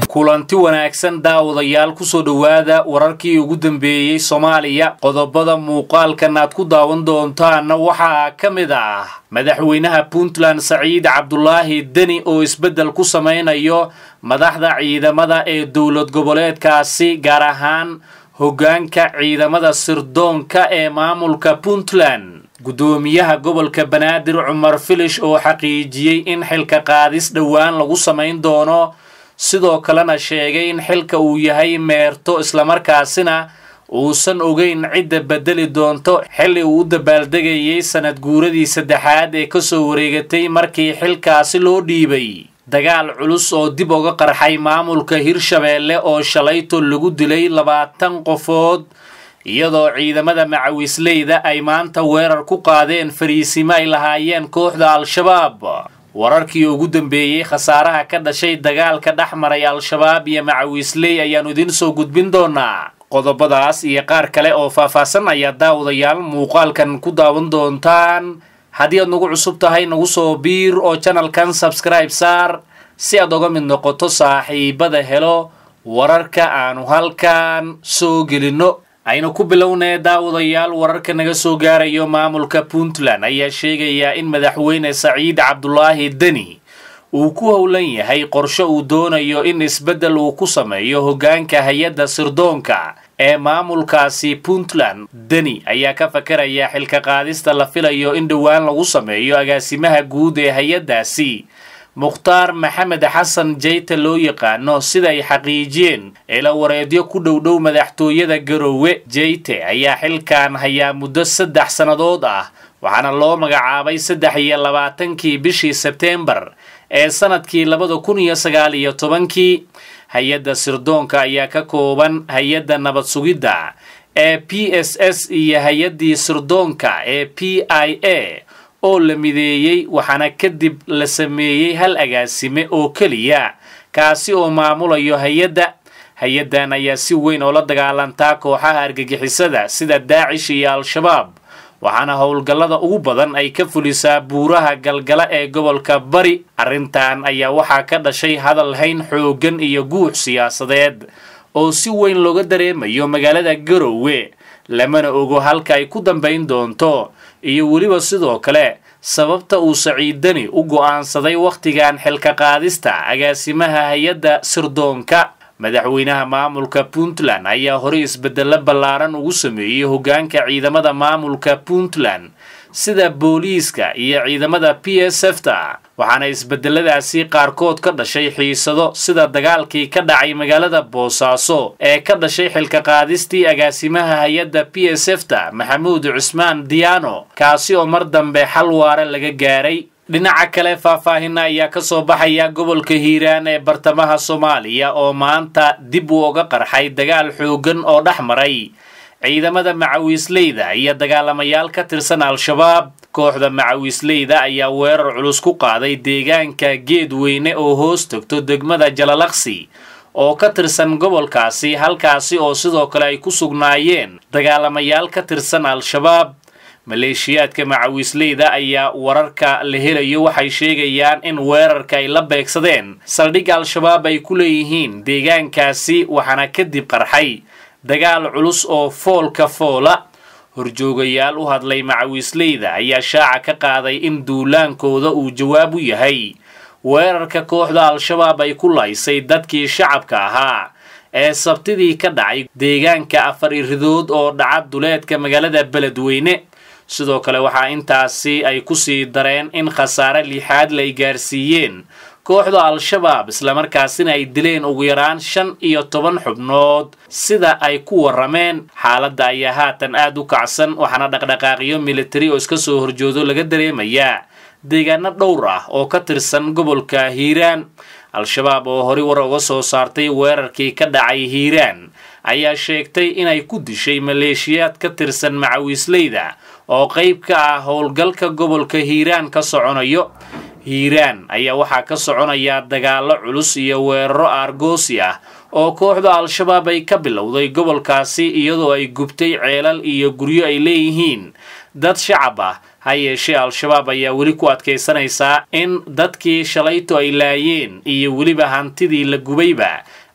kulanti wanaagsan daawadayaal kusoo dhowaada wararkii ugu dambeeyey soomaaliya qodobada muuqaalkan aad ku daawan doontaanna waxaa ka mid ah madaxweynaha puntland saciid cabdulaahi deni oo isbeddel ku samaynayo madaxda ciidamada ee dowlad goboleedkaasi gaar ahaan hoggaanka ciidamada sirdoonka ee maamulka puntland guddoomiyaha gobolka banaadir cumar filish oo xaqiijiyey in xilka qaadis dhowaan lagu samayn doono sidoo kalena sheegay in xilka uu yahay meerto islamarkaasina uusan ogeyn cidda bedeli doonto xilli uu u dabaaldegayay sanad guuradii saddexaad ee kasoo wareegatay markii xilkaasi loo dhiibay dagaal culus oo dib uga qarxay maamulka hirshabeelle oo shalayto lagu dilay labaatan qofood iyadoo ciidamada macawisleyda ay maanta weerar ku qaadeen fariisimo ay lahaayeen kooxda al-shabaab wararkii ugu dambeeyey khasaaraha ka dhashay dagaalka dhex maray al-shabaab iyo macawisley ayaannu idiin soo gudbin doonaa qodobadaas iyo qaar kale oo faahfaahsan ayaa daawadayaal muuqaalkan ku daawan doontaan haddii aad nagu cusub tahay nagu soo biir oo janalkan sabskribe saar si aad oga mid noqoto saaxiibada helo wararka aanu halkan soo gelinno aynu ku bilownee daawadayaal wararka naga soo gaarayo maamulka puntland ayaa sheegayaa in madaxweyne saciid cabdulaahi deni uu ku howlan yahay qorshe uu doonayo in isbeddel uu ku sameeyo hoggaanka hay-adda sirdoonka ee maamulkaasi puntland deni ayaa ka fakaraya xilka qaadista la filayo in dhowaan lagu sameeyo agaasimaha guud ee hay-addaasi mukhtaar maxamed xasan jeyte loo yaqaano siday xaqiijiyeen ila wareedyo ku dhowdhow madaxtooyada garoowe jeyte ayaa xilkan hayaa muddo saddex sannadood ah waxaana loo magacaabay saddex iyo labaatankii bishii sebteembar ee sanadkii labada kun iyo sagaal iyo tobankii hay-adda sirdoonka ayaa ka kooban hay-adda nabad sugidda ee p s s iyo hay-addii sirdoonka ee p i a oo la mideeyey waxaana kadib la sameeyey hal agaasime oo keliya kaasi oo maamulayo hay-adda hay-addan ayaa si weyn oo la dagaalantaa kooxaha argagixisada sida daacish iyo al-shabaab waxaana howlgallada ugu badan ay ka fulisaa buuraha galgala ee gobolka bari arrintan ayaa waxaa ka dhashay hadal hayn xooggan iyo guux siyaasadeed oo si weyn looga dareemayo magaalada garoowe lamana ogo halka ay ku dambayn doonto iyo weliba sidoo kale sababta uu saciidani u go'aansaday wakhtigan xilka qaadista agaasimaha hay-adda sirdoonka madaxweynaha maamulka puntland ayaa horey isbeddello ballaaran ugu sameeyey hoggaanka ciidamada maamulka puntland sida booliiska iyo ciidamada p s f ta waxaana isbedeladaasi qaarkood ka dhashay xiisado sida dagaalkii ka dhacay magaalada boosaaso ee ka dhashay xilka qaadistii agaasimaha hay-adda p s f ta maxamuud cusmaan diyaano kaasi oo mar dambe xal waare laga gaaray dhinaca kale faahfaahina ayaa ka soo baxaya gobolka hiiraan ee bartamaha soomaaliya oo maanta dib u oga qarxay dagaal xooggan oo dhex maray ciidamada macawiisleyda iyo dagaalamayaal ka tirsan al-shabaab kooxda macawiisleyda ayaa weerar culus ku qaaday deegaanka geedweyne oo hoos tagto degmada jalalaqsi oo ka tirsan gobolkaasi halkaasi oo sidoo kale ay ku sugnaayeen dagaalamayaal ka tirsan al-shabaab maleeshiyaadka macawiisleyda ayaa wararka la helayo waxay sheegayaan in weerarka ay la beegsadeen saldhig al-shabaab ay ku leeyihiin deegaankaasi waxaana kadib qarxay dagaal culus oo foolka foola horjoogayaal u hadlay macawiisleyda ayaa shaaca ka qaaday in duulaankooda uu jawaab u yahay weerarka kooxda al-shabaab ay ku laysay dadkii shacabka ahaa ee sabtidii ka dhacay deegaanka afar iridood oo dhaca duleedka magaalada beledweyne sidoo kale waxaa intaasi ay kusii dareen in khasaare lixaad la ay gaarsiiyeen kooxda al-shabaab islamarkaasina ay dileen ugu yaraan shan iyo toban xubnood sida ay ku warrameen xaaladda ayaa haatan aad u kacsan waxaana dhaqdhaqaaqyo militari oo iska soo horjoodo laga dareemayaa deegaano dhowr ah oo ka tirsan gobolka hiiraan al-shabaab oo horey war uga soo saartay weerarkii ka dhacay hiiraan ayaa sheegtay inay ku dishay maleeshiyaad ka tirsan macawiisleyda oo qayb ka ah howlgalka gobolka hiiraan ka soconayo hiiraan ayaa waxaa ka soconaya dagaallo culus iyo weeraro aargoosi ah oo kooxda al-shabaab ay ka bilowday gobolkaasi iyadoo ay gubtay ceelal iyo guryo ay leeyihiin dad shacab ah ha yeeshee al-shabaab ayaa weli ku adkaysanaysaa in dadkii shalayto ay laayeen iyo weliba hantidii la gubayba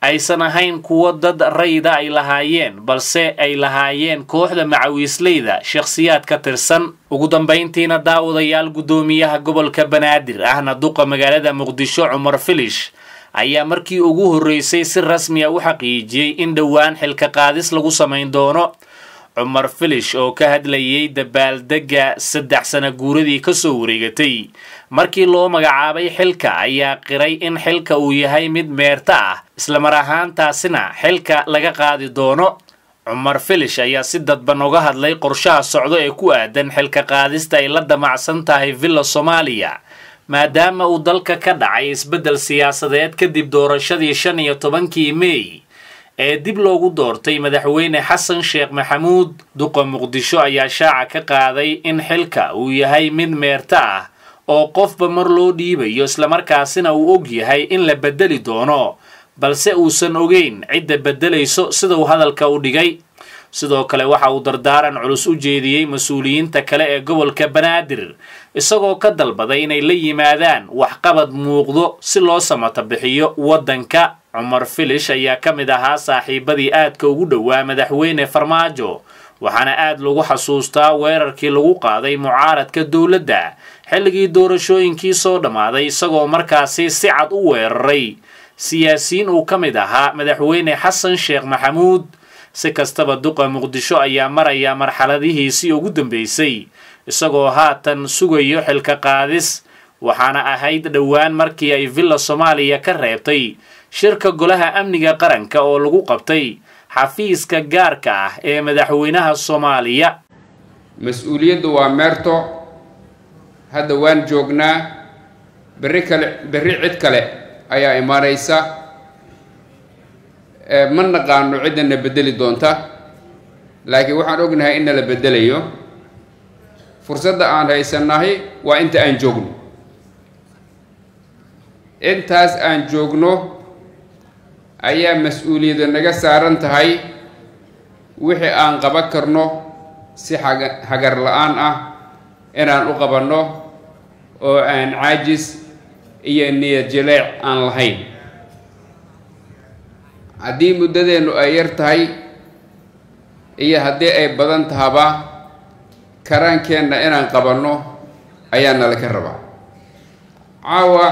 aysan ahayn kuwo dad rayda ay lahaayeen balse ay lahaayeen kooxda macawiisleyda shakhsiyaad ka tirsan ugu dambayntiina daawadayaal guddoomiyaha gobolka banaadir ahna duqa magaalada muqdisho cumar filish ayaa markii ugu horreysay si rasmi a u xaqiijiyey in dhowaan xilka qaadis lagu samayn doono cumar filish oo ka hadlayay dabaaldegga saddex sana guuradii kasoo wareegatay markii loo magacaabay xilka ayaa qiray in xilka uu yahay mid meerta ah islamar ahaantaasina xilka laga qaadi doono cumar filish ayaa si dadban uga hadlay qorshaha socdo ee ku aadan xilka qaadista ay la damacsan tahay villa soomaaliya maadaama uu dalka ka dhacay isbeddel siyaasadeed kadib doorashadii shan iyo tobankii mey ee dib loogu doortay madaxweyne xasan sheekh maxamuud duqa muqdisho ayaa shaaca ka qaaday in xilka uu yahay mid meerta ah oo qofba mar loo dhiibayo islamarkaasina uu og yahay in la beddeli doono balse uusan ogeyn cidda beddelayso sida uu hadalka u dhigay sidoo kale waxa uu dardaaran culus u jeediyey mas-uuliyiinta kale ee gobolka banaadir isagoo ka dalbaday inay la yimaadaan waxqabad muuqdo si loo samata bixiyo waddanka cumar filish ayaa ka mid ahaa saaxiibadii aadka ugu dhowaa madaxweyne farmaajo waxaana aad lagu xasuustaa weerarkii lagu qaaday mucaaradka dowladda xilligii doorashooyinkii soo dhammaaday isagoo markaasi si cad u weeraray siyaasiyiin uu ka mid ahaa madaxweyne xasan sheekh maxamuud si kastaba duqa muqdisho ayaa maraya marxaladihiisii ugu dambeysay isagoo haatan sugayo xilka qaadis waxaana ahayd dhowaan markii ay villa soomaaliya ka reebtay shirka golaha amniga qaranka oo lagu qabtay xafiiska gaarka ah ee madaxweynaha soomaaliya mas-uuliyaddu waa meerto hadda waan joognaa berri kale berri cid kale ayaa imaanaysa ma naqaano ciddana beddeli doonta laakiin waxaan ognahay in nala beddelayo fursadda aan haysannahay waa inta aan joogno intaas aan joogno ayaa mas-uuliyadda naga saaran tahay wixii aan qaban karno si xaga hagar la-aan ah inaan u qabanno oo aan caajis iyo niyad jaleec aan lahayn haddii muddadeennu ay yar tahay iyo haddii ay badan tahaba karaankeenna inaan qabanno ayaa nala ka rabaa caawa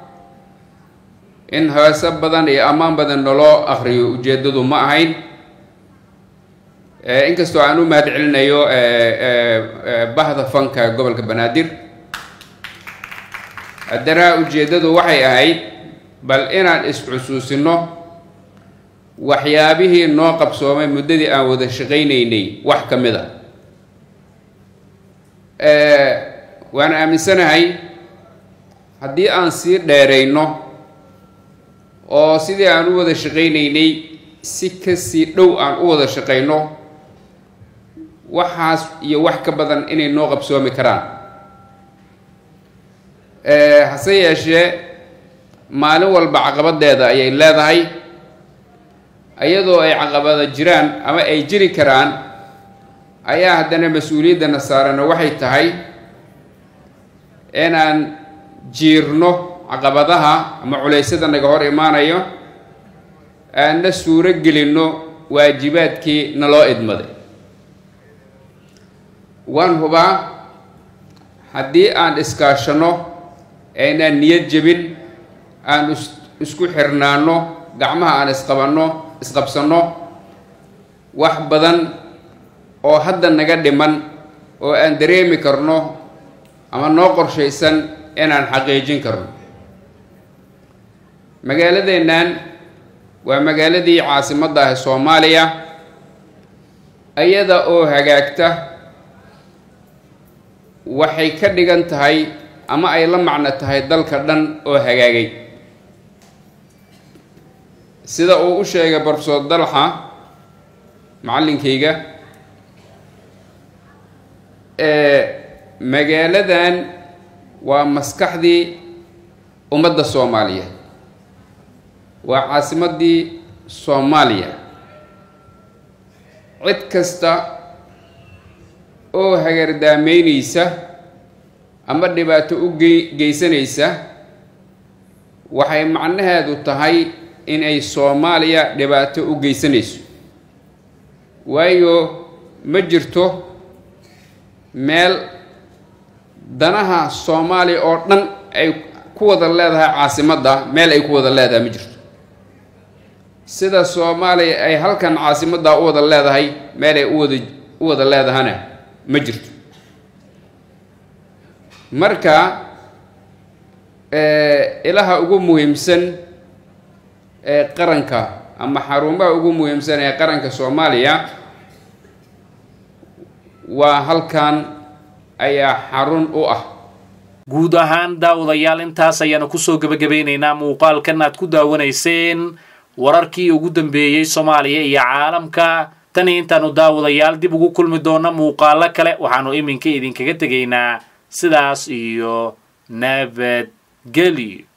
in heese badan iyo ammaan badan naloo akhriyo ujeeddadu ma ahayn inkastoo aan u mahad celinayo bahda fanka gobolka banaadir haddana ujeeddadu waxay ahayd bal inaan is-xusuusino waxyaabihii noo qabsoomay muddadii aan wada shaqaynaynay wax ka mid a waan aaminsanahay haddii aan sii dheerayno oo sidii aan u wada shaqaynaynay si kasii dhow aan u wada shaqayno waxaas iyo wax ka badan inay noo qabsoomi karaan hase yeeshee maalin walba caqabadeeda ayay leedahay iyadoo ay caqabada jiraan ama ay jiri karaan ayaa haddana mas-uuliyaddana saarana waxay tahay inaan jiirno caqabadaha ama culeysyada naga hor imaanayo aanna suuro gelinno waajibaadkii naloo idmaday waan hubaa haddii aan iskaashanno aynaan niyad jebin aan isku xirnaano gacmaha aan isqabanno isqabsanno wax badan oo hadda naga dhiman oo aan dareemi karno ama noo qorshaysan inaan xaqiijin karno magaaladeennan waa magaaladii caasimadda ah soomaaliya iyada oo hagaagta waxay ka dhigan tahay ama ay la macno tahay dalka dhan oo hagaagay sida uu u sheegay barofesor dalxa macallinkayga magaaladan waa maskaxdii ummadda soomaaliyeed waa caasimaddii soomaaliya cid kasta oo hagardaameynaysa ama dhibaato u ge geysanaysa waxay macnaheedu tahay in ay soomaaliya dhibaato u geysanayso waayo ma jirto meel danaha soomaaliya oo dhan ay ku wada leedahay caasimadda meel ay ku wada leedahay ma jirto sida soomaaliya ay halkan caasimadda u wada leedahay meel ay uwada u wada leedahana ma jirto marka ilaha ugu muhiimsan ee qaranka ama xarumaha ugu muhiimsan ee qaranka soomaaliya waa halkan ayaa xarun u ah guud ahaan daawadayaal intaas ayaanu kusoo gebagabeynaynaa muuqaalkan aad ku daawanayseen wararkii ugu dambeeyey soomaaliya iyo caalamka tani intaanu daawadayaal dib ugu kulmi doona muuqaalo kale waxaanu iminka idinkaga tegaynaa sidaas iyo nabadgelyo